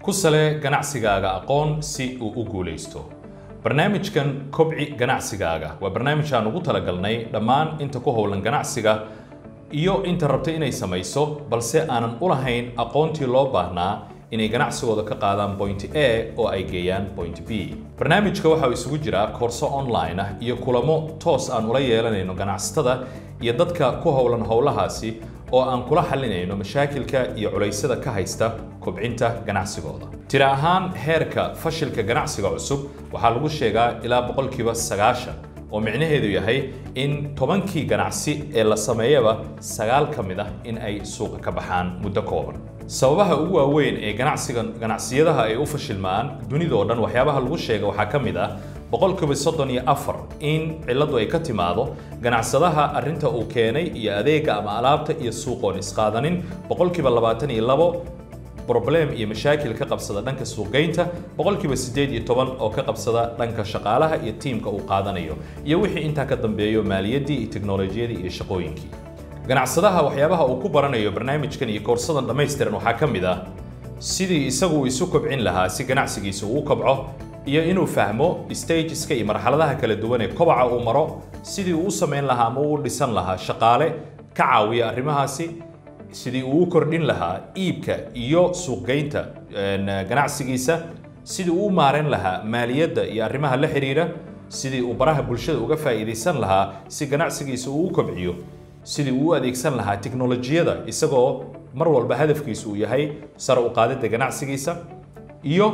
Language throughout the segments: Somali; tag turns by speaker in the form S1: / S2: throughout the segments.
S1: ku sale ganacsigaaga aqoon si uu u guulaysto barnaamijkan kobci ganacsigaaga waa barnaamij aan ugu talagalnay dhammaan inta ku howlan ganacsiga iyo inta rabta inay samayso balse aanan u lahayn aqoontii loo baahnaa inay ganacsigooda ka qaadaan point a oo ay geeyaan point b barnaamijka waxa uu isugu jiraa koorso online ah iyo kulamo toos aan ula yeelanayno ganacsatada iyo dadka ku howlan howlahaasi oo aan kula xalinayno mashaakilka iyo culaysyada ka haysta kobcinta ganacsigooda tira ahaan heerka fashilka ganacsiga cusub waxaa lagu sheegaa ilaa boqolkiiba sagaashan oo micnaheedu yahay in tobankii ganacsi ee la sameeyaba sagaal ka mid ah in ay suuqa ka baxaan muddo kooban sababaha ugu waaweyn ee ganacsiga ganacsiyadaha ay u fashilmaan dunidoo dhan waxyaabaha lagu sheega waxaa ka mid ah boqolkiiba soddon iyo afar in cilladdu ay ka timaado ganacsadaha arrinta uu keenay iyo adeega ama alaabta iyo suuqoon isqaadanin boqolkiiba labaatan iyo labo problem iyo mashaakil ka qabsada dhanka suuqgeynta boqolkiiba siddeed iyo toban oo ka qabsada dhanka shaqaalaha iyo tiimka uu qaadanayo iyo wixii intaa ka dambeeyo maaliyaddii iyo teknolojiyadii iyo shaqooyinkii ganacsadaha waxyaabaha uu ku baranayo barnaamijkan iyo koorsadan dhammaystiran waxaa ka mid ah sidii isagu uu isu kobcin lahaa si ganacsigiisa uu u kobco iyo inuu fahmo stageska iyo marxaladaha kala duwan ee kobaca uu maro sidii uu u samayn lahaa ama uu dhisan lahaa shaqaale ka caawiya arrimahaasi sidii uu u kordhin lahaa iibka iyo suuqgeynta ganacsigiisa sidii uu u maarayn lahaa maaliyadda iyo arrimaha la xiriira sidii uu baraha bulshada uga faa'iidaysan lahaa si ganacsigiisa uu u kobciyo sidii uu u adeegsan lahaa tiknolojiyada isagoo mar walba hadafkiisu uu yahay sare u qaadidda ganacsigiisa iyo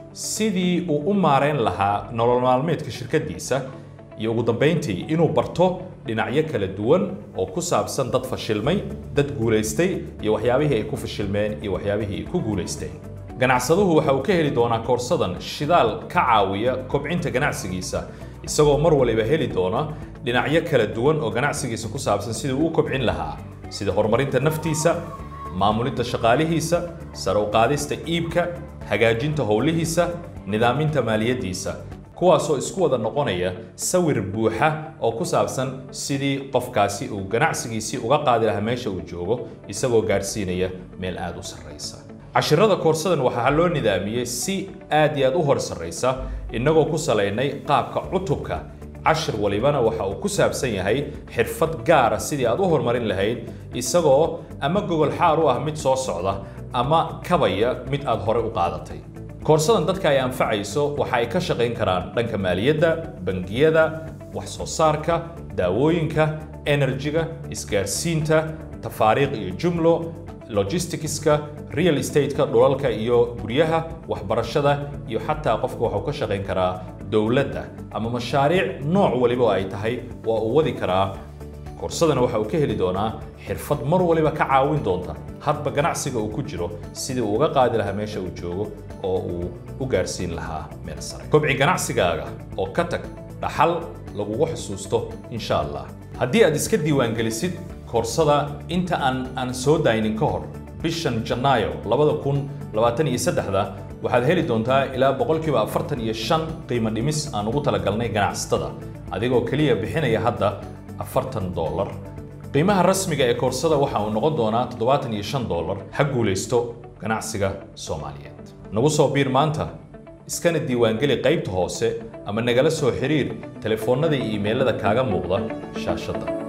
S1: sidii uu u maarayn lahaa nolol maalmeedka shirkaddiisa iyo ugu dambayntii inuu barto dhinacyo kala duwan oo ku saabsan dad fashilmay dad guulaystay iyo waxyaabihii ay ku fashilmeen iyo waxyaabihii ay ku guulaysteen ganacsaduhu waxa uu ka heli doonaa koorsadan shidaal ka caawiya kobcinta ganacsigiisa isagoo mar waliba heli doona dhinacyo kala duwan oo ganacsigiisa ku saabsan sidii uu u kobcin lahaa sida horumarinta naftiisa maamulidda shaqaalihiisa sare u qaadista iibka hagaajinta howlihiisa nidaaminta maaliyaddiisa kuwaasoo isku wada noqonaya sawir buuxa oo ku saabsan sidii qofkaasi uu ganacsigiisii uga qaadi lahaa meesha uu joogo isagoo gaadhsiinaya meel aad u sarraysa cashirada koorsadan waxaa loo nidaamiyey si aad iyo aad u hor sarraysa innagoo ku salaynay qaabka cutubka cashir walibana waxa uu ku saabsan yahay xirfad gaara sidii aad u horumarin lahayd isagoo ama gogol xaar u ah mid soo socda ama kabaya mid aad hore u qaadatay koorsadan dadka ay anfacayso waxa ay ka shaqayn karaan dhanka maaliyadda bangiyada wax soo saarka daawooyinka enerjiga isgaarsiinta tafaariiq iyo jumlo logisticska real estate-ka dhulalka iyo guryaha waxbarashada iyo xataa qofka waxuu ka shaqayn karaa dowladda ama mashaariic nooc waliba oo ay tahay waa uu wadi karaa koorsadana waxa uu ka heli doonaa xirfad mar waliba ka caawin doonta hadba ganacsiga uu ku jiro sidii uu uga qaadi lahaa meesha uu joogo oo uu u gaarsiin lahaa meel sare kobci ganacsigaaga oo ka tag dhaxal lagugu xusuusto insha allah haddii aad iska diiwaangelisid koorsada inta aan aan soo daynin ka hor bishan janaayo labada kun labaatan iyo saddexda waxaad heli doontaa ilaa boqolkiiba afartan iyo shan qiimo dhimis aan ugu talagalnay ganacsatada adigoo keliya bixinaya hadda afartan dollar qiimaha rasmiga ee koorsada waxa uu noqon doonaa toddobaatan iyo shan dollar ha guulaysto ganacsiga soomaaliyeed nagu soo biir maanta iskana diiwaangeli qaybta hoose ama nagala soo xiriir telefoonnada iyo iimaylada kaaga muuqda shaashadda